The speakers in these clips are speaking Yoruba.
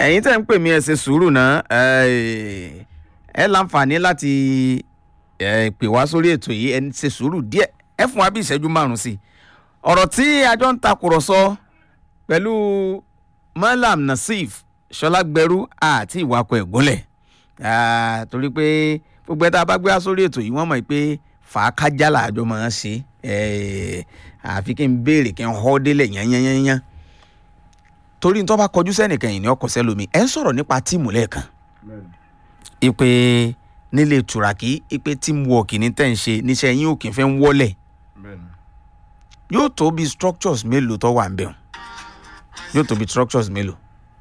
ẹ̀yin tẹ́ ń pè mí ẹ ṣe sùúrù náà ẹ ẹ láǹfààní láti ẹ pè wá sórí ètò yìí ẹ ṣe sùúrù díẹ̀ ẹ fún wa bí ìṣẹ́jú márùn-ún sí i ọ̀rọ̀ tí àjọ ń takùrọ̀sọ pẹ̀lú malam nasif ṣọlágbẹrú àti ìwakọ̀ ẹ̀gúnlẹ̀ Ah, torí pé gbogbo ẹ tá a bá gbé wá sórí ètò yìí wọ́n mọ̀ pé fàákájà làjọ máa ń ṣe Eh, àfi kí n béèrè kí n họ́ délẹ̀ yányányányán torí n tó bá kọjú sẹ́nìkan yìí ni ọkọ̀ sẹ́lómi ẹ̀ ń sọ̀rọ̀ nípa tíìmù lẹ́ẹ̀kan ipe nílé tùràkì ipe teamwork ní tẹ̀ ń ṣe níṣẹ́ yín ò kì í fẹ́ ń wọ́lẹ̀ yóò tó bí structures mélòó tó wà ń bẹ̀ yóò tó bí structures mélòó.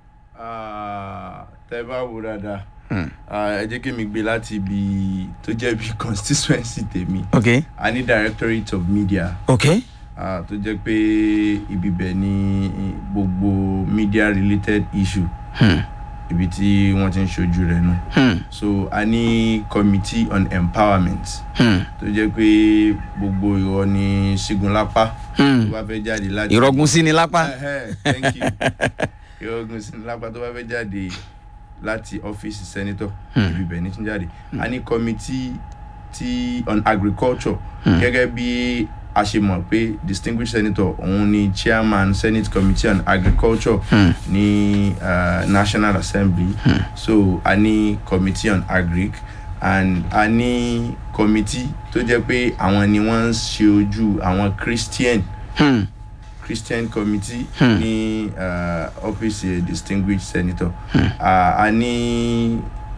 tẹ bá wo dáadáa ah, ẹ jẹ́ kí mi gbé láti ibi tó jẹ́ bí constituency tèmi ok a ní directorate of media ok ah, tó jẹ́ pé ibi bẹ̀ ni gbogbo media related issue hmm. ibi tí wọ́n ti ń ṣojú rẹ̀ nù Hmm. so a ní committee on empowerment Hmm. tó jẹ́ pé gbogbo ìwọ ni ṣígun lápá tó Hmm. bá fẹ́ jáde láti. ìrọ̀gùn sí ni lápá. Ẹhẹ́, thank you ìrọ̀gùn sí ni lápá tó bá fẹ́ jáde láti ọ́fíìsì sẹ́nitọ̀ ibi bẹ̀ ní tún jáde a ní committee tí on agriculture gẹ́gẹ́ bí a ṣe mọ̀ pé distinguished senator òun ni chairman senate committee on agriculture ní uh, national assembly so a ní committee on agric and a ní committee tó jẹ́ pé àwọn ni wọ́n ń ṣe ojú àwọn christian Hmm. christian committee ní uh, ọ́fíìsì distinguished senator uh, a ní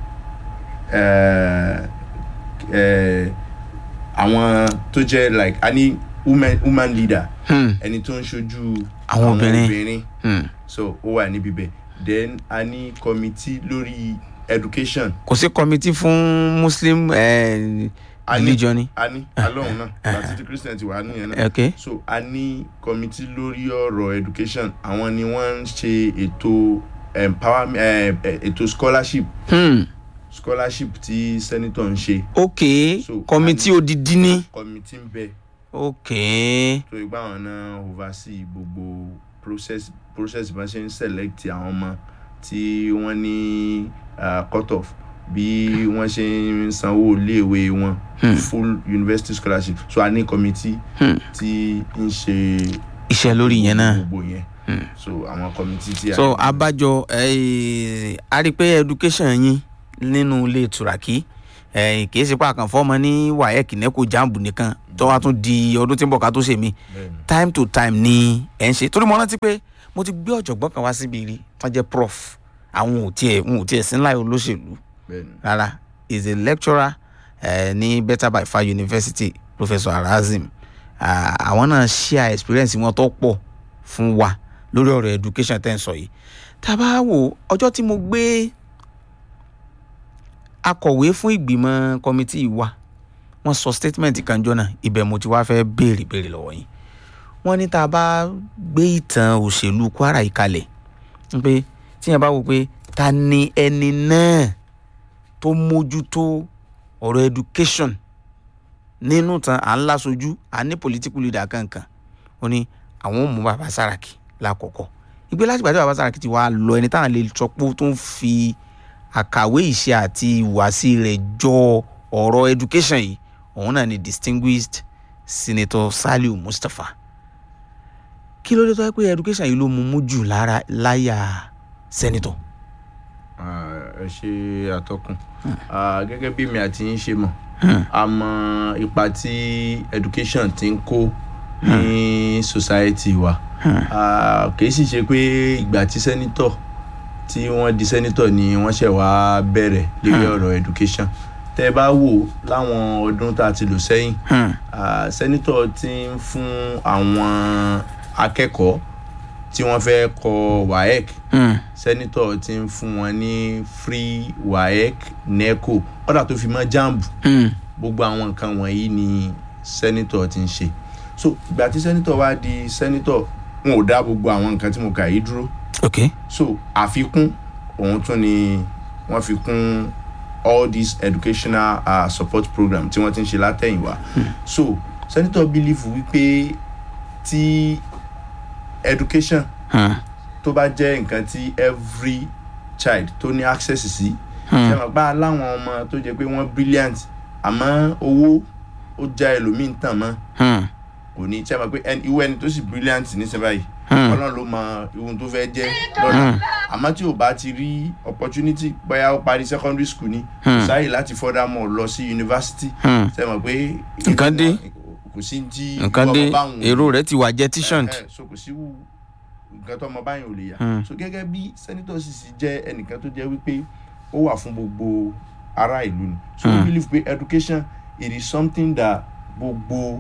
uh, uh, àwọn tó jẹ́ like a ní woman, woman leader Hmm. ẹni tó ń ṣojú Àwọn obìnrin. obìnrin Hmm. so ó wà níbi bẹ́ẹ̀ then a ní committee lórí education kò sí committee fún muslim eh, A ní- religion ni. a ní alóhùn náà àti tí christian ti wà nìyẹn náà ok so a ní committee lórí ọ̀rọ̀ education àwọn ni wọ́n ń ṣe ètò empowerment eh, eh, ètò scholarship hmm. scholarship tí senator ń ṣe ok So, committee a ní- odidi ni. committee ń bẹ ok so ìgbà wọn náà oversee gbogbo process process bá ṣe ń select àwọn ọmọ tí wọ́n ní uh, cut off bí wọ́n ṣe ń sanwó iléèwé wọn full university scholarship so a ní committee Hmm. tí ń ṣe iṣẹ́ lórí yẹn náà. gbogbo yẹn so àwọn committee tí a so abájọ eh, a rí i pé education yín nínú ilé tùràkì eh, kì í ṣe pé àkànfọ́ ọmọ ní waec neco jamb nìkan tó wá tún di ọdún tí ń bọ̀ ká tó ṣe mí Bẹ́ẹ̀ni. time to time ni ẹ̀ ń ṣe torí mo rántí pé mo ti gbé ọ̀jọ̀gbọ́n kan wá síbi rí wọ́n jẹ́ prof àwọn ò tiẹ̀ wọn ò tiẹ̀ sí ńlá olóṣèlú bẹ́ẹ̀ni rárá is a lecturer uh, ní better by far university professor arazim Ah, àwọn náà share experience wọn tó pọ̀ fún wa lórí ọ̀rọ̀ education tẹ́ ń sọ yìí tá a bá wò ọjọ́ tí mo gbé akọ̀wé fún ìgbìmọ̀ committee wa wọ́n sọ statement kan jọ náà ibẹ̀ mo ti wá fẹ́ béèrè béèrè lọ́wọ́ yín wọ́n ní tá a bá gbé ìtàn òṣèlú kwara yìí kalẹ̀ ń pé tíyẹn bá wò pé ta ni ẹni náà tó mójútó ọ̀rọ̀ education nínú tan à ń lásojú à ní political leader kankan ó ní àwọn ò mú bàbá Sàràkí lákọ̀ọ́kọ́ ìgbé láti gbàdé bàbá Sàràkí ti wá lọ ẹni táwọn lè sọ pé ó tún fi àkàwé ìṣe àti ìhùwàsí rẹ̀ jọ ọ̀rọ̀ education yìí òun náà ni distinguished senator Saliu Mustapha kí ló dé tó yẹ pé education yìí ló mú mú jù lára láyà senator. Ah, ẹ ṣe àtọkùn Ah, gẹ́gẹ́ bí mi àti yín ṣe mọ̀ a mọ ipa tí education ti ń kó ní society wa Ah, kì í sì ṣe pé ìgbà tí senator tí wọ́n di senator ni wọ́n ṣẹ̀ wá bẹ̀rẹ̀ lórí ọ̀rọ̀ education tẹ́ ẹ bá wò láwọn ọdún tá a ti lò sẹ́yìn Hmm. Ah, senator ti ń fún àwọn akẹ́kọ̀ọ́ tí wọ́n fẹ́ kọ waec Hmm. sẹ́nitọ̀ ti ń fún wọn ní free waec neco kódà tó fi mọ́ jamb Hmm. gbogbo àwọn nǹkan wọ̀nyí ni sẹ́nitọ̀ ti ń ṣe so ìgbà tí sẹ́nitọ̀ wá di sẹ́nitọ̀ wọn ò dá gbogbo àwọn nǹkan tí mo kà yìí dúró ok so àfikún òun tún ni wọ́n fi kún all these educational uh, support program tí wọ́n ti ń ṣe látẹ̀yìnwá so sẹ́nitọ̀ believe wípé tí education Hmm. tó bá jẹ́ nǹkan tí every child tó ní access sí ṣe mọ̀ pé aláwọn ọmọ tó jẹ́ pé wọ́n brilliant àmọ́ owó ó já ẹlòmíín tàn mọ́ Hmm. kò ní ṣe mọ̀ pé ẹni irú ẹni tó sì brilliant níṣẹ́ báyìí Hmm. ọlọ́run ló mọ ihun tó fẹ́ jẹ́ lọ́la àmọ́ tí ò bá ti rí opportunity bóyá ó parí secondary school ni kò sáyè láti furthermore lọ sí university Hmm. ṣe mọ̀ pé Nǹkan dé. kò sí tí nǹkan dé ọmọ báwọn ò èrò rẹ ti wà jetishoned. ẹ, ẹ, so kò sí wù nǹkan tó ọmọ báyìí ò lè yà Mm. so gẹ́gẹ́ bí senator sisi jẹ́ ẹnìkan tó jẹ́ wípé ó wà fún gbogbo ará ìlú ni so we Mm. believe pé education it is something that gbogbo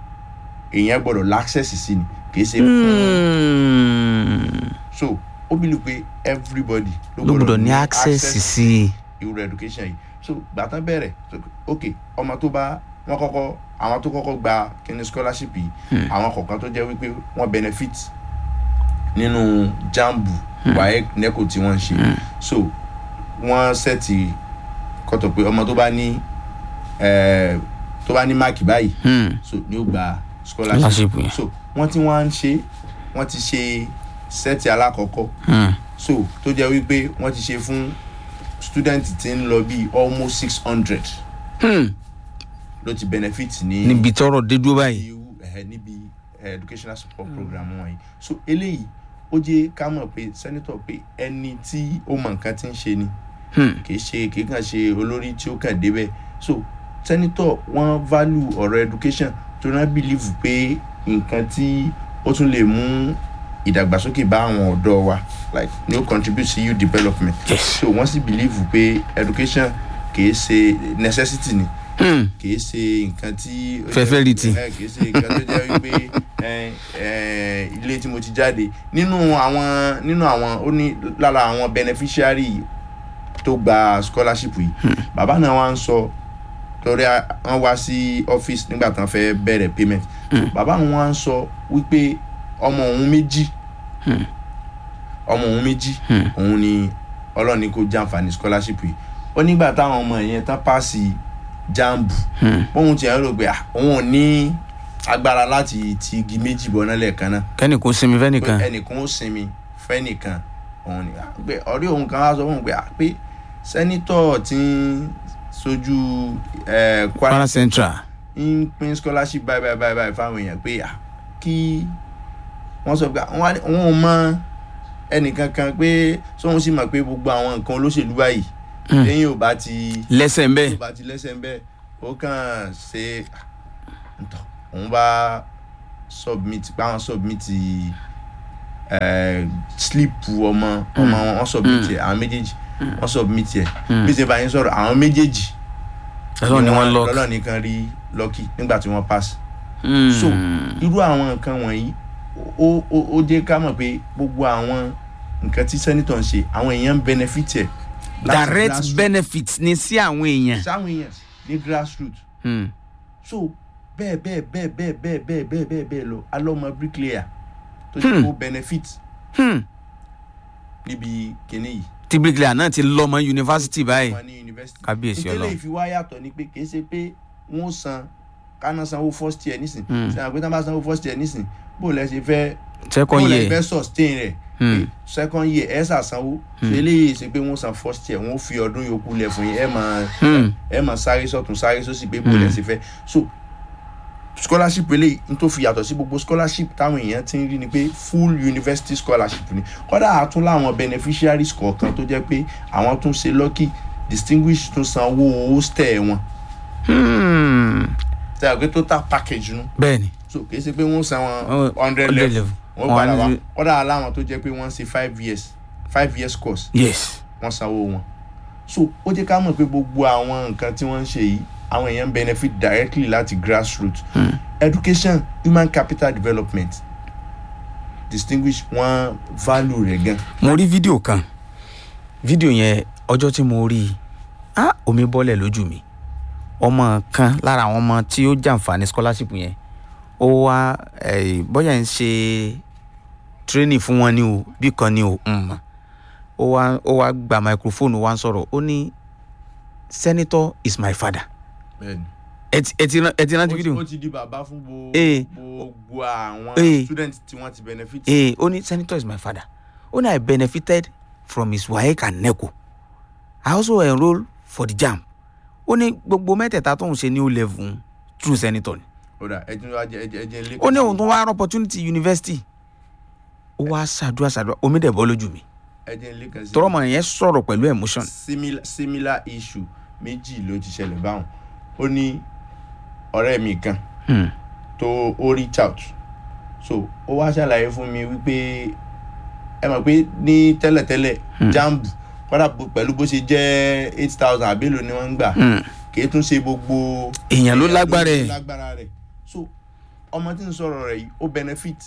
èèyàn gbọ́dọ̀ l'access sí ni kì í ṣe fún Hmm. so ó believe pé everybody ló gbọ́dọ̀ ní access sí i. irú education yìí so gbàtàn bẹ̀rẹ̀ so, ok ọmọ tó bá wọn kọ́kọ́ àwọn tó kọ́kọ́ gba kíní scholarship yìí àwọn kọ̀ọ̀kan tó jẹ́ wípé wọ́n benefit nínú jambu waec neco tí wọ́n ń ṣe so wọ́n sẹ́ẹ̀tì kọ́tọ̀ pé ọmọ tó bá ní eh, tó bá ní máàkì báyìí Hmm. so ni ó gba Scholarship scholarship yẹn. so wọ́n tí wọ́n ń ṣe wọ́n ti ṣe sẹ́ẹ̀tì alákọ̀ọ́kọ́ Hmm. so tó jẹ́ wípé wọ́n ti ṣe fún student tí ń lọ bíi almost six hundred Hmm. ló ti benefit ní níbi tọrọ dé dúró báyìí. irú ẹ̀ níbi eh, educational support program wọ̀nyí so eléyìí ó jẹ́ ká mọ̀ pé senator pé ẹni tí ó mọ nǹkan tí ń ṣe ni Hmm. kìí ṣe kìí kàn ṣe olórí tí ó kàn débẹ̀ so senator wọ́n value ọ̀rọ̀ education tó náà believe pé nǹkan tí ó tún lè mú ìdàgbàsókè bá àwọn ọ̀dọ́ wa like ni ó contribute sí youth development Yes. so wọ́n sì believe pé education kìí ṣe necessity ni Hmm. kìí ṣe nǹkan tí. ó jẹ́- Fẹ́fẹ́rìtì. ẹ, kìí ṣe nǹkan tó jẹ́ wípé ẹ, ẹ, ilé tí mo ti jáde nínú àwọn nínú àwọn ó ní lára àwọn beneficiary tó gba scholarship yìí bàbá náà wá ń sọ torí a- wọ́n wá sí office nígbà tán fẹ́ bẹ̀rẹ̀ payment bàbá wọn wá ń sọ wípé ọmọ òun méjì ọmọ òun méjì òun ni ọlọ́ọ̀ni kò jàǹfààní scholarship yìí ó nígbà táwọn ọmọ yẹn tán pàṣẹ jambu bóun ti ẹ̀ rò pé ah, òun ò ní agbára láti ti igi méjì bọ́ náà lẹ́ẹ̀kan náà kẹ́ni kò sinmi pé fẹ́nìkan. ẹnìkan ó sinmi fẹ́nìkan òun ni ah, pé ọ̀rẹ́ òun kan wá sọ fún un pé ah, pé sẹ́nitọ̀ tí ń sojú eh, kwara Kwara central. ń pín scholarship báyìí báyìí báyìí báyìí fáwọn èèyàn pé ah, kí wọ́n sọ pé ah, wọ́n á- wọ́n ò mọ ẹnìkan kan pé sóhun sì mọ̀ pé gbogbo àwọn nǹkan olóṣèlú báyìí lẹ́yìn ò bá ti lẹ́sẹ̀ ń tó bẹ́ẹ̀. bá ti lẹ́sẹ̀ ń bẹ́ẹ̀ ó kàn ṣe ntọ́ òun bá submit báwọn submit eh, slip ọmọ ọmọ wọn wọ́n submit ẹ̀ àwọn méjèèjì wọ́n submit ẹ̀ bí ṣe bá yín sọ̀rọ̀ àwọn méjèèjì ọlọ́run ni wọ́n lọ. lọ́lọ́ nìkan rí lọ́kì nígbà tí wọ́n pass so irú àwọn nǹkan wọ̀nyí ó ó ó jẹ́ ká mọ̀ pé gbogbo àwọn nǹkan tí sẹ́nitọ̀ ń ṣe àwọn èèyàn ń benefit ẹ̀ láti direct grassroots benefit ni sí àwọn èèyàn. sáwọn èèyàn ní grassroots Hmm. so bẹ́ẹ̀ bẹ́ẹ̀ bẹ́ẹ̀ bẹ́ẹ̀ bẹ́ẹ̀ bẹ́ẹ̀ bẹ́ẹ̀ bẹ́ẹ̀ bẹ́ẹ̀ lọ alọ́mọ bricklayer tó ṣe kó benefit Hmm. níbi kinní yìí tí bricklayer náà ti lọ́mọ yunifásitì báyìí. wọn ní university Kábíyèsí ìtẹ́lẹ̀ Ọlọ́run. ìfiwá yàtọ̀ ni pé kì í ṣe pé wọ́n san káná sanwó first year nísìn Hmm. sẹ́yìn àgbẹ̀ tán bá sanwó first year nísìn bó lẹ́ ṣe fẹ́ second bó lẹ́ year. fẹ́ sustain rẹ̀ Hmm. pé second year ẹ̀ ṣàsanwó so eléyìí ṣe pé wọ́n san first year wọ́n fi ọdún yòókù lẹ̀ fún yín ẹ̀ máa Hmm. ẹ máa sáré sọtún sáré sósì pé bó lẹ ṣe fẹ́ so scholarship eléyìí n tó fi yàtọ̀ sí gbogbo scholarship táwọn èèyàn ti ń rí ni pé full university scholarship ni kódà àtún láwọn beneficiaries kọ̀ọ̀kan tó jẹ́ pé àwọn tún ṣe lucky distinguished tún san owó hostel wọn Hmm. tẹ́ ẹ pé total package nu bẹ́ẹ̀ni. so kì í ṣe pé wọ́n san Wọ́n- wọn hundred hundred level level. wọ́n Wọ́n padà á wá ní- kódà láwọn tó jẹ́ pé wọ́n ṣe five years five years course yes. wọ́n sanwó wọn so ó jẹ́ ká mọ̀ pé gbogbo àwọn nǹkan tí wọ́n ń ṣe yìí àwọn èèyàn ń benefit directly láti grassroots education human capital development distinguish wọ́n value rẹ̀ gan mo rí fídíò kan fídíò yẹn ọjọ́ tí mo rí i ah omi bọ́lẹ̀ lójú mi ọmọ kan lára àwọn ọmọ tí ó jàǹfààní scholarship yẹn ó wá eh, bóyá ń ṣe training fún wọn ni o bí kan ni o ń mọ̀ ó wá ó wá gba microphone ó wá ń sọ̀rọ̀ ó ní senator is my father bẹ́ẹ̀ni ẹ ti ẹ ti rán- ẹ ti rántí fídíò ó ti di bàbá fún gbo- Eh. gbogbo àwọn Eh. students tí wọ́n ti benefit ee ó ní senator is my father ó ní i benefited from his waec and neco i also enrol for the jam ó ní gbogbo mẹ́tẹ̀ẹ̀ta tóun ṣe ní o level true senator ni ó dà ẹ tún wá jẹ ẹ jẹ ẹ jẹ ilé ó ní òun tó wá opportunity university ó wá ṣàdúrà ṣàdúrà omi dẹ̀ bọ́ lójú mi ẹ jẹ ilé kan sí. tọrọmọ yẹn sọ̀rọ̀ pẹ̀lú emotion similar similar issue méjì ló ti ṣẹlẹ̀ báwọn ó ní ọ̀rẹ́ mi kan Hmm. tó ó reach out so ó wá ṣàlàyé fún mi wípé ẹ mọ̀ pé ní tẹ́lẹ̀tẹ́lẹ̀ jambu kọ́dà bó- pẹ̀lú bó ṣe jẹ́ eight thousand àbélò ni wọ́n ń gbà Hmm. kì í tún ṣe gbogbo èèyàn ló lágbára ẹ̀ lágbára rẹ̀ so ọmọ tí ń sọ̀rọ̀ rẹ̀ yìí ó benefit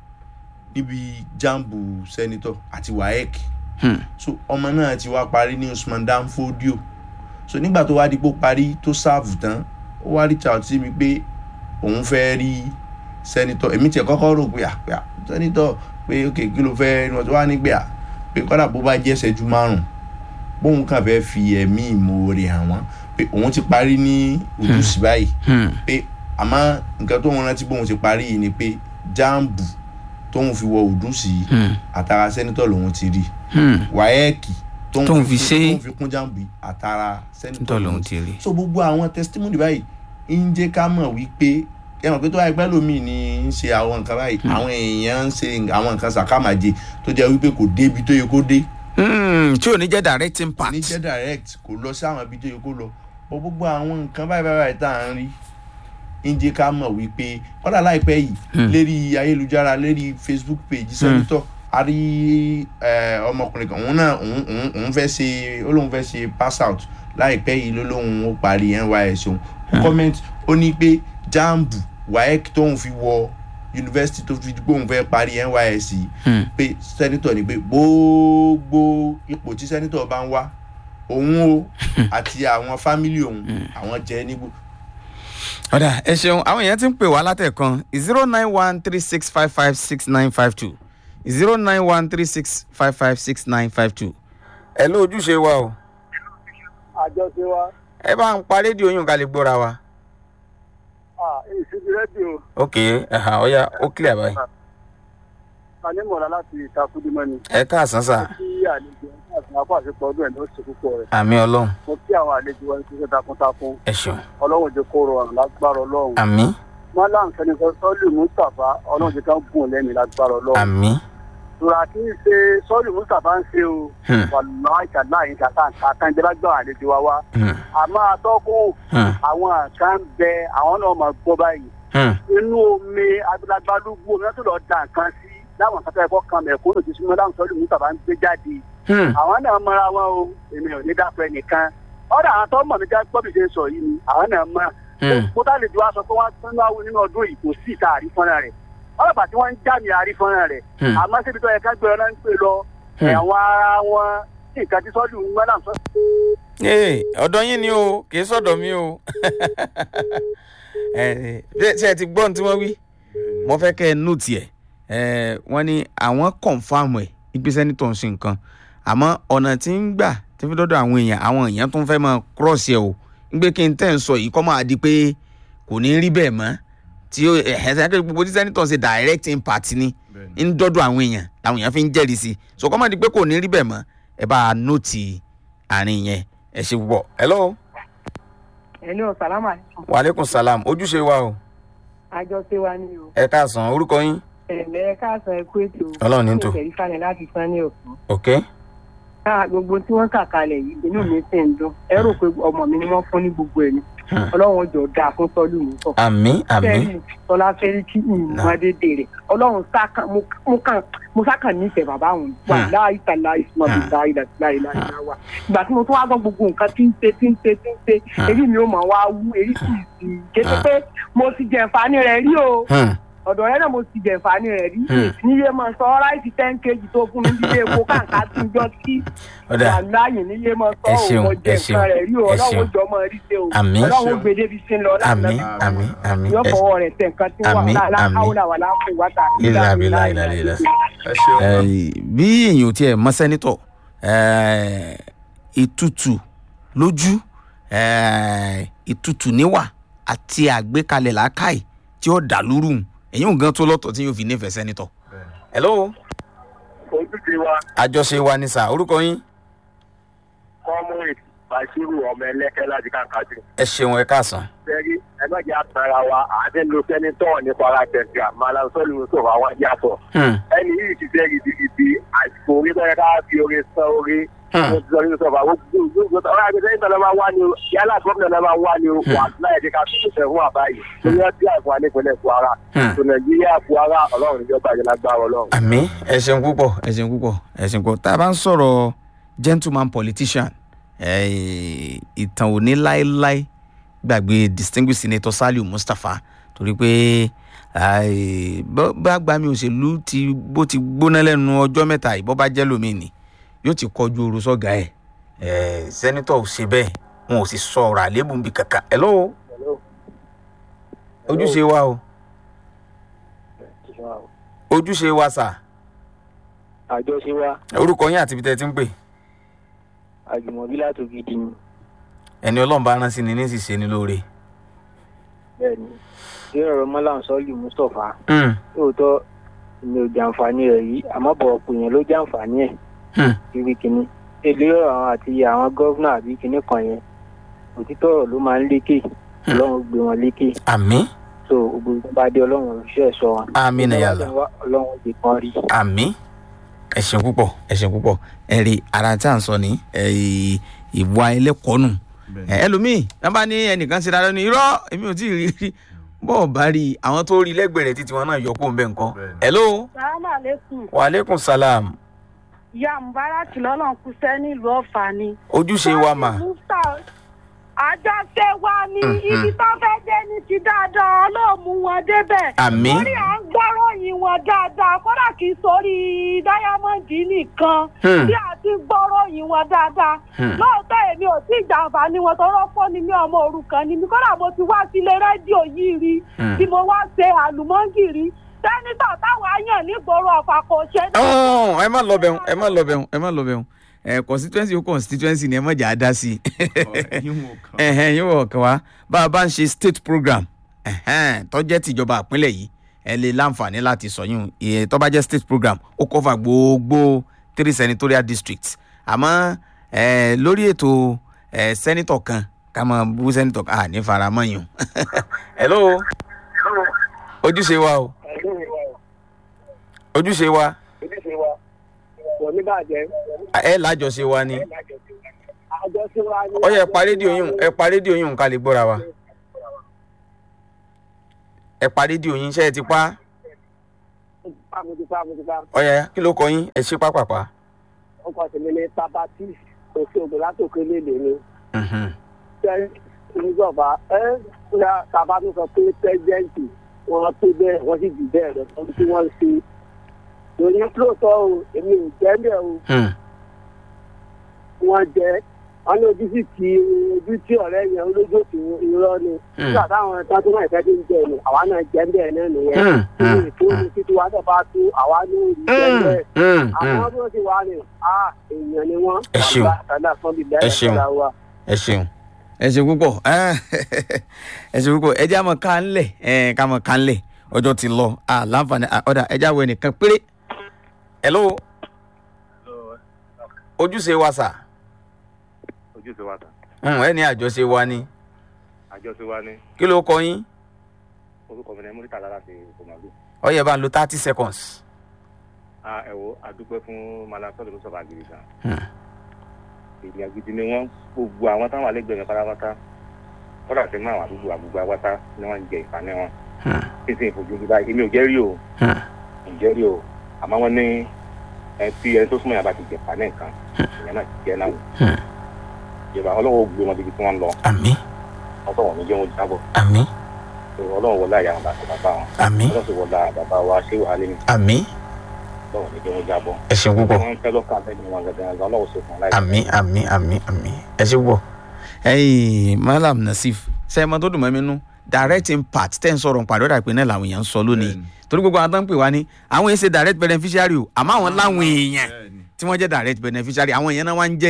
níbi jambu senator àti waec Hmm. so ọmọ náà ti wá parí ní usman dan fodio so nígbà tó wá di pé ó parí tó sáàfù tán ó wá reach out sí mi pé òun fẹ́ rí sẹ́nitọ́ èmi tiẹ̀ kọ́kọ́ rò pé àpè à sẹ́nitọ́ pé ok kí ló fẹ́ ní wọ́n ti wá nígbà à pé kọ́dà bó bá jẹ́ ṣẹ́jú márùn bóun kàn fẹ́ fi ẹ̀mí ìmoore hàn wọ́n pé òun ti parí ní ojúṣì báyìí Hmm. pé àmọ́ nǹkan tóun rántí bóun ti parí yìí ni pé jáàmbù tóun fi wọ ojúṣì yìí Hmm. àtàrà sẹ́nitọ́ lòun ti rí Hmm. wáyẹ́ẹ̀kì Tóun fi ṣe- tóun fi kún jáàmbù yìí àtàrà sẹ́nitọ́ tọ́ lòun ti rí so gbogbo àwọn testimony báyìí ń jẹ́ ká mọ̀ wípé ẹ mọ̀ pé tó wáyé pẹ́ lómi ni ń ṣe àwọn nǹkan báyìí àwọn èèyàn ń ṣe àwọn nǹkan sàkámàjẹ tó jẹ́ wípé kò débi tó yẹ kó dé Hmm. tí ò ní jẹ́ direct impact ní jẹ́ direct kò lọ sí àwọn ibi tó yẹ kó lọ bọ́ gbogbo àwọn nǹkan báyìí báyìí báyìí tá à ń rí ń jẹ́ ká mọ̀ wípé kọ́dà láìpẹ́ yìí lérí ayélujára lérí facebook page sẹ́nitọ́ a rí eh, ọmọkùnrin kan òun náà òun òun- òun fẹ́ ṣe ó lóun fẹ́ ṣe pass out láìpẹ́ yìí ló lóun ó parí nys òun ó comment ó ní pé jambu waec tóun fi wọ yunifásitì tó fi gbóhùn fẹ́ parí nys yìí Hmm. pé sẹ́nitọ̀ ni pé gbogbo ipò tí sẹ́nitọ̀ bá ń wá òun o àti àwọn fámìlì òun àwọn jẹ́ nígbò ọ̀dà ẹ ṣeun àwọn èèyàn ti ń pè wá látẹ̀kan zero nine one three six five five six nine five two zero nine one three six five five six nine five two. ẹ ló ojúṣe wa o àjọṣe wa ẹ bá ń pa rédíò yín ká lè gbóra wa. ìṣubú rédíò ok ẹ̀hà ọ̀ya ó clear báyìí. anímọ̀lá láti ìtakùdímọ́ ni ẹ káàsán sà kí àlejò ẹni àti àpò àṣepọ̀ ọdún ẹ̀ ló ṣe púpọ̀ rẹ̀ àmì ọlọ́run mo kí àwọn àlejò wọn ṣiṣẹ́ takuntakun ẹ ṣeun ọlọ́run jẹ́ kó rọrùn lágbára ọlọ́run àmì wọn láǹfẹ́ ní sọ́ọ́lù mustapha ọlọ́run jẹ́ ká gùn lẹ́mìí lágbára ọlọ́run àmì tura kí n ṣe sọ́ọ́lù mustapha ń ṣe o Hmm. wàlúwà ìṣàlá yìí kàkà kàkàn jẹ́ lágbára àlejò wa wá Hmm. àmọ́ atọ́kùn Hmm. àwọn kan bẹ àwọn náà máa gbọ́ báyìí Hmm. inú omi agbalagbalúgbò omi tó lọ da nǹkan sí láwọn kan tó yẹ kó kan mẹ̀kúnnù tí súnmọ́ láwọn sọ́ọ́lù mustapha ń gbé jáde Hmm. àwọn náà mọra wọn o èmi ò ní dápẹ́ nìkan ọ̀dà àwọn tó mọ̀ mí já gbọ́ bí ṣe ń sọ yìí ni àwọn náà mọ̀ Hmm. mo tá lè ju aṣọ pé wọ́n tún náà nínú ọdún yìí kò sí ìta àrífọ́nà rẹ̀ ọlọ́pàá tí wọ́n ń já mi àrífọ́nà rẹ̀ Hmm. àmọ́ síbi tó yẹ ká gbé ọ náà ń pè lọ Hmm. ẹ̀wọ̀n ara wọn ní nǹkan tí sọ́ọ́lù ń gbọ́dọ̀ sọ. ee ọ̀dọ̀ yín ni o kì í sọ̀dọ̀ mi o ẹ ẹ ṣe ẹ ti gbọ́ ohun tí wọ́n wí mo fẹ́ kẹ́ ẹ nù tiẹ̀ ẹ wọ́n ní àwọn kọ̀ǹfàmù ẹ̀ ìgbésẹ̀ ní tòun sí nǹkan àmọ́ ọ̀nà tí ń gbà tí fi dọ́dọ̀ àwọn èèyàn àwọn èèyàn tó ń fẹ́ máa kírọ̀sì ẹ̀ o ń gbé kí n tẹ̀ ń sọ yìí kọ́ máa di pé kò ní rí bẹ́ẹ̀ mọ́ tí ó ẹ̀ ẹ̀ sẹ́kẹ́ gbogbo tí sẹ́nitọ̀ ṣe direct impact ni bẹ́ẹ̀ni ń dọ́dọ̀ àwọn èèyàn làwọn èèyàn fi ń jẹ́rìí sí i so kọ́ máa di pé kò ní rí bẹ́ẹ̀ mọ́ ẹ bá a nóòtì àárín yẹn ẹ ṣe púpọ̀ hello Hello, salaam alaikum. waaleykum salam ojúṣe wa o Àjọṣe wa ni o. ẹ káàsán orúkọ yín Ẹ̀lẹ́ káàsán ẹ̀kú ètò. Ọlọ́run ní tò. Ìṣẹ̀rí falẹ̀ láti san ní òkú. ok Káà gbogbo tí wọ́n kà kalẹ̀ yìí, inú mi sì ń dùn. Ẹ rò pé ọmọ mi ni wọ́n fún ní gbogbo ẹ̀ ni. Hmm. Ọlọ́run jọ dáa fún sọ́lù mi sọ. àmì àmì Fẹ́ẹ́rì Tọ́lá fẹ́rí kí ìmọ̀dédé rẹ̀. Ọlọ́run sákàn mo mo kàn mo sákàn nífẹ̀ẹ́ bàbá òun. Wà Hmm. láì tàlà ìsúnmọ́ mi Hmm. láì láì láì láì wà. Ìgbà tí mo tún wá gbọ́ gbogbo nǹkan tí ń ṣe tí ń ṣe tí ń ṣe. Hmm. Èyí mi ò mọ̀ wá wú èyí sì sì. Kété Hmm. pé mo ti jẹ̀ǹfààní rẹ̀ rí o Hmm. ọ̀dọ̀ rẹ náà mo ti jẹ̀ǹfààní rẹ̀ rí Hmm. níye máa sọ ráìsì ten kg tó fún mi nílé epo káǹká tí ń jọ sí ọ̀dà wàláyé níye máa sọ Ẹ ṣeun, òun jẹ ẹ ṣeun, nǹkan rẹ̀ rí o ẹ ọlọ́run ṣeun. jọ máa rí ṣe o Àmín. ọlọ́run Ṣeun. gbèdé fi sí ń lọ àmì láti àmì àmì yọ ẹ fọwọ́ rẹ̀ tẹ̀ nǹkan tí wà Àmín, àmín. láhàúlà wà láàpù wàtà Ilà abilà, ilà ilà. ẹ ṣeun ẹ bí èèyàn ò tiẹ̀ mọ sẹ́nitọ̀ ẹ, ìtutù lójú ẹ, ìtutù níwà àti àgbékalẹ̀ làákàì tí ó dà lúrù èyí ò gan tó lọ́tọ̀ tí yóò fi nífẹ̀ẹ́ sẹ́nitọ̀. hello ojúṣe wa àjọṣe wa ni sà orúkọ yín comrade bashiru ọmọ ẹlẹ́kẹ́ láti kàkàtì. ẹ ṣeun ẹ káàsán. sẹ́rí ẹgbẹ́jẹ́ àtàrà wa àádé lo sẹ́nitọ́ ní kwara tẹ̀síà malam sọ́ọ̀lù yusuf àwọn yàtọ̀. Hmm. ẹni yìí ti fẹ́ gidigidi àsìkò orí bẹ́ẹ̀ ká fi orí san orí. Hmm. sọ́ọ̀lù yusuf àwọn gbogbo ọ̀rọ̀ àgbẹ̀sẹ̀ ìtàn náà máa wá ní o yálà gómìnà náà máa wá ní o wà láyé ní ká fi ṣe fún àbáyé. lórí ọtí àìfún alẹ́kùnrin kwara. Hmm. tó nàìjíríà kwara ọlọ́run ìjọba ìjọba ọlọ́run. àmì ẹ ṣeun púpọ̀ ẹ ṣeun púpọ̀ ẹ ṣeun púpọ̀ tá a bá ń sọ̀rọ̀ gentleman politician eh, ìtàn ò ní láéláé gbàgbé distinguished senator saliu mustapha torí pé ai, bó- bá gba mi òṣèlú ti bó ti gbóná lẹ́nu ọjọ́ mẹ́ta yìí bó bá jẹ́ lómi ni yóò ti kọjú oru sọ́gà ẹ̀ Eh, senator ò ṣe bẹ́ẹ̀ wọn ò sì sọ ọ̀rọ̀ àlébù níbi kankan ẹ̀ lọ́wọ́ ojúṣe wa o ojúṣe wa sà àjọṣe wa orúkọ yín àti ibi tẹ́ ẹ ti ń pè àjùmọ̀bí látò gidi ni ẹni ọlọ́run bá rán sí ni ní sì ṣe ni lóore. bẹ́ẹ̀ ni ṣé ọ̀rọ̀ mọ́làm sọ́ọ̀lì mustapha Hmm, lóòótọ́ mi ò jàǹfààní rẹ̀ yìí àmọ́ bọ̀ ọ̀pọ̀ èèyàn ló jàǹfààní ẹ̀ hmm, ibi kìíní èlé ọ̀rọ̀ àwọn àti àwọn gọ́vnà àbí kìíní kan yẹn òtítọ́ ọ̀rọ̀ ló máa ń lékè ọlọ́run gbé wọn lékè àmì so gbogbo ìgbà bá dé ọlọ́run òṣìṣẹ́ sọ wọn àmì nàyàlá ọlọ́run ti kan rí àmì ẹ ṣeun púpọ̀ ẹ ṣeun púpọ̀ ẹ rí ara tí à ń sọ ní ẹ, ìwà ẹlẹ́kọ̀ọ́nù ẹ, ẹlòmíì wọn bá ní ẹnìkan ṣe dáadáa ní irọ́ èmi ò tí ì rí rí bọ́ọ̀ bá rí i àwọn tó rí lẹ́gbẹ̀ẹ́ rẹ̀ títí wọn náà yọ kó ń bẹ̀ nǹkan. Bẹ́ẹ̀ni. hello sàlámà lẹ́kùn wa aleykum salam ìyá mubarak lọ́lọ́run kú sẹ́ nílùú ọ̀fà ni. ojúṣe wa mà Mufta, àjọṣe wa ni Mhm. ibi tó fẹ́ dé ní ti dáadáa ọlọ́ọ̀mù wọn débẹ̀. àmì lórí à ń gbọ́ròyìn wọn dáadáa kódà kì í sórí dáyámọ́ǹdì nìkan Hmm. bí a ti gbọ́ròyìn wọn dáadáa. Hmm. lóòótọ́ èmi ò tí ì jàǹfà ní wọn tọrọ fún ni mí ọmọ òrukàn ni mi kódà mo ti wá sílé rédíò yìí rí Hmm. tí mo wá ṣe àlùmọ́ǹgìrì sẹ́nitọ̀ táwọn àyàn nígboro ọ̀fà kò ṣe é Ọ̀hún, ẹ má lọ bẹ̀rù ẹ má lọ bẹ̀rù ẹ má lọ bẹ̀rù ẹ constituency ó constituency ni ẹ má jà á dá sí i. yíwọ̀n kan ẹhẹn yóò wọ̀ kàn wá bá a bá ń ṣe state program ẹhẹn tó jẹ́ tìjọba àpínlẹ̀ yìí ẹ lè láǹfààní láti sọyún ìyẹn tó bá jẹ́ state program ó cover gbogbo three senatorial districts àmọ́ ẹ lórí ètò ẹ senator kan ká máa bú senator kan à ní faramọ́ yìí o. hello ojúṣe wa o ojúṣe wa kò ní bàjẹ́ ẹ lájọṣe wa ni àjọṣe wa ni. ó yẹ ẹ pa rédíò yín ẹ pa rédíò yín ká lè gbọ́ra wa ẹ pa rédíò yín ṣe é ti pa mo ti pa mo ti pa ó yẹ kí ló kọ yín ẹ ṣe pápápá. ọkọ̀ tèmi ní tabati òṣogbo látòkè lédè ni. Mhm. ṣé ìjọba ẹ ńlá tàbá tó sọ pé pẹ́sidẹ́ǹtì wọn tó bẹ́ẹ̀ wọ́n sì jù bẹ́ẹ̀ lọ tó tí wọ́n ṣe. lórí lóòótọ́ o èmi ò jẹ́ bẹ́ẹ̀ o Hmm. wọ́n jẹ́ wọ́n ní ojú sì ti ojú tí ọ̀rẹ́ yẹn olójó tí irọ́ ni. Hmm. nígbà táwọn ẹ̀ka tó náà ìfẹ́ tó ń jẹ ni àwa náà jẹ́ bẹ́ẹ̀ náà nìyẹn. Hmm. Hmm. ìfowópamọ́ títí wa náà bá tó àwa ní òòlù jẹ́ Hmm. bẹ́ẹ̀ Hmm. àwọn Hmm. tó ti wà ní a èèyàn ni wọn. Ẹ ṣeun. Ẹ ṣeun. ẹ ṣeun ẹ ṣeun púpọ̀ ẹ ṣeun púpọ̀ ẹ jẹ́ àmọ́ ká ń lẹ̀ ẹ ká mọ̀ ká ń lẹ̀ ọjọ́ ti lọ à láǹfààní à, ọ̀dà ẹ jẹ́ àwọn ẹnìkan péré. hello ojúṣe wa sà ojúṣe wa tán Hmm, ẹ ní àjọṣe wa ni àjọṣe wa ní kí ló kọ yín orúkọ mi ní múrítà lára ti kòmọlú ó yẹ bá ń lo thirty seconds. a ẹwọ adúpẹ́ fún malasọlù tó sọba gidi gan Hmm. èèyàn gidi ni wọn gbogbo àwọn táwọn àlẹgbẹ mi pátápátá kódà sí mọ àwọn àdúgbò àgbègbè àwátá ni wọn ń jẹ ìfàní wọn Hmm. kí n sì fojú bí báyìí èmi ò jẹ́ rí o Hmm. ò jẹ́ rí o àmọ́ wọn ní ẹ tí ẹni tó súnmọ́ yàrá ti jẹ ìfàní nǹkan ìyẹn náà ti jẹ́ náà Hmm. ìjọba ọlọ́wọ́ gbé wọn débi tí wọ́n ń lọ àmì ọlọ́wọ́ mi jẹ́ wọn jábọ̀ àmì ọlọ́wọ́ wọlé àyà wọn bàtà bàbá wọn àmì ọlọ́wọ́ sì wọlé bàbá wa ṣé wàhálẹ́ mi àmì ọlọ́wọ́ mi jẹ́ wọn jábọ̀ ẹ ṣeun púpọ̀. wọn fẹ́ lọ́kàn àtẹ̀yìn wọn gẹ́gẹ́ ọlọ́wọ́ sì fún láì àmì àmì àmì àmì ẹ ṣe púpọ̀ ẹyìn malam nasif sẹ́yìn tó dùn mọ́ mi nú direct impact tẹ́ ń sọ̀rọ̀ pàdé ọ̀dà pé náà làwọn èèyàn ń sọ lónìí Bẹ́ẹ̀ni. torí gbogbo àwọn tó ń pè wá ní àwọn èèyàn ṣe direct beneficiary o àmọ́ àwọn láwọn èèyàn Bẹ́ẹ̀ni. tí wọ́n jẹ́ direct beneficiary àwọn èèyàn náà wá ń jẹ́rìí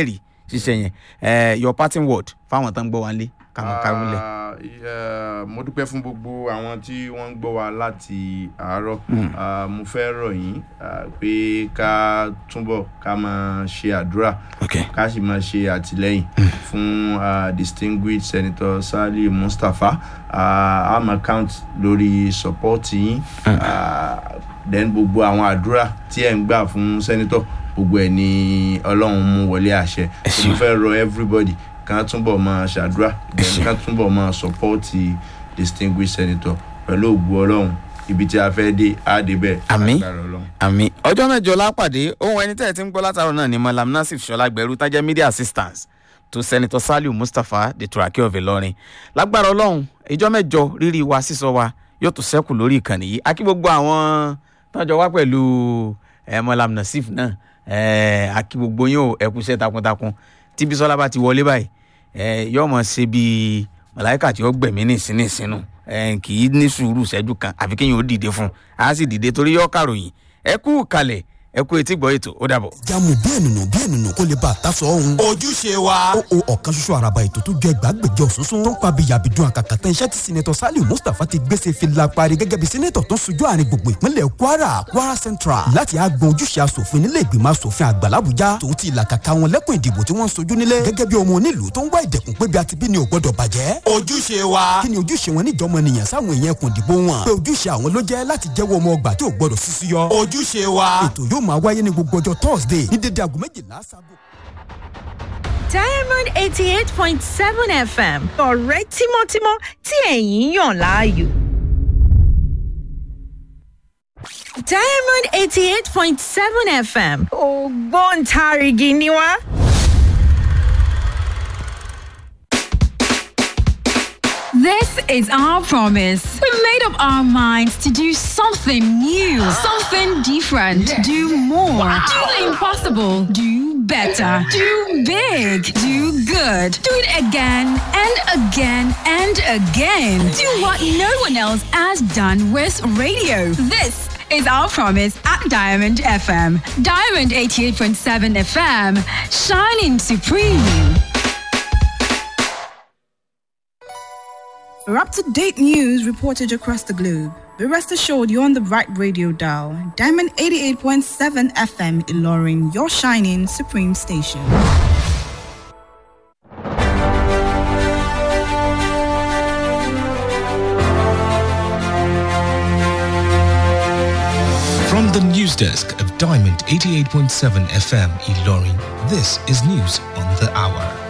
ṣiṣẹ́ yẹn ẹ your parting word fáwọn tó ń gbọ́ wa lé káwọn káwọn lẹ̀. Ah, eh, mo dúpẹ́ fún gbogbo àwọn tí wọ́n ń gbọ́ wa láti àárọ̀ Ah, mo fẹ́ rọ̀ yín ah, pé ká túbọ̀ ká máa ṣe àdúrà ok ká sì máa ṣe àtìlẹ́yìn fún ah, distinguished senator sali mustapha Ah, a máa count lórí support yín Ah, then gbogbo àwọn àdúrà tí ẹ̀ ń gbà fún senator gbogbo ẹ̀ ni ọlọ́run mú wọlé àṣẹ ṣeun. mo fẹ́ rọ everybody kan túbọ̀ máa ṣàdúrà then kan túbọ̀ máa support distinguished senator pẹ̀lú ògbó ọlọ́run ibi tí a fẹ́ dé á dé bẹ́ẹ̀ Àmín. lágbára ọlọ́run. àmì ọjọ́ mẹ́jọ lápàdé ohun ẹni tẹ́ ẹ ti ń gbọ́ látàrọ náà ni malam nasif sọlágbẹ̀rú tájẹ́ media assistance to senator saliu mustapha the turaki of ilorin lágbára ọlọ́run ìjọ mẹ́jọ rírì wa sísọ wa yóò tún sẹ́kù lórí ìkànnì yìí akí gbogbo àwọn tọ́jọ́ wá pẹ̀lú ẹ malam nasif náà ẹ akí gbogbo yín o ẹ kú iṣẹ́ takuntakun tí bisola bá ti wọlé báyìí ẹ yóò mọ̀ ṣe bíi màláìka tí ó gbẹ̀mí nìsín nìsínú ẹ kì í ní sùúrù ṣẹ́jú kan àfi kéèyàn ó dìde fún un á sì dìde torí yóò kàròyìn ẹ kú kalẹ̀ ẹ kú etí gbọ́ ètò ó dàbọ̀. jamu bí ẹnìnú bí ẹnìnú kó lè bá a ta sọ ohun. ojúṣe wa. ó o ọ̀kan ṣoṣo àràbà ètò tó jẹ́ ẹgbàágbèjọ òṣùṣùn tó ń pa bíyàbídùn àkàkà tán iṣẹ́ tí sinetọ̀ saliu mustapha ti gbèsè fìlà parí gẹ́gẹ́ bí sinetọ̀ tó ń sojú àárín gbogbo ìpínlẹ̀ kwara kwara central láti àgbọn ojúṣe asòfin nílé ìgbìmọ̀ asòfin àgbà làbújá tòun ti ìlàkàkà wọn lẹ́kùn ìdìbò tí wọ́n ń sojú nílé gẹ́gẹ́ bí ọmọ onílùú tó ń wá ìdẹ̀kùn pé bí a ti bí ni ò gbọ́dọ̀ bàjẹ́ ojúṣe wa. kí ni ojúṣe wọn níjọmọ nìyẹn sáwọn èèyàn ẹkùn ìdìbò wọn pé ojúṣe àwọn ló jẹ́ láti jẹ́wọ́ ọmọ ọgbà tí ò gbọ́dọ̀ sísú yọ ojúṣe wa. ètò yóò máa wáyé ní gbogbo ọjọ́ thursday ní dédé aago méjìlá sábò. diamond eighty eight point seven fm ọ̀rẹ́ tímọ́tímọ́ tí ẹ̀yin yàn láàyò. diamond eighty eight point seven fm ògbóǹtarìgì ni wá. This is our promise. We made up our minds to do something new, something different, do more, do the impossible, do better, do big, do good, do it again and again and again. Do what no one else has done with radio. This is our promise at Diamond FM. Diamond 88.7 FM, shining supreme. For up to date news reported across the globe, be rest assured you're on the right radio dial. Diamond 88.7 FM Ilorin, your shining supreme station. From the news desk of Diamond 88.7 FM Ilorin, this is news on the hour.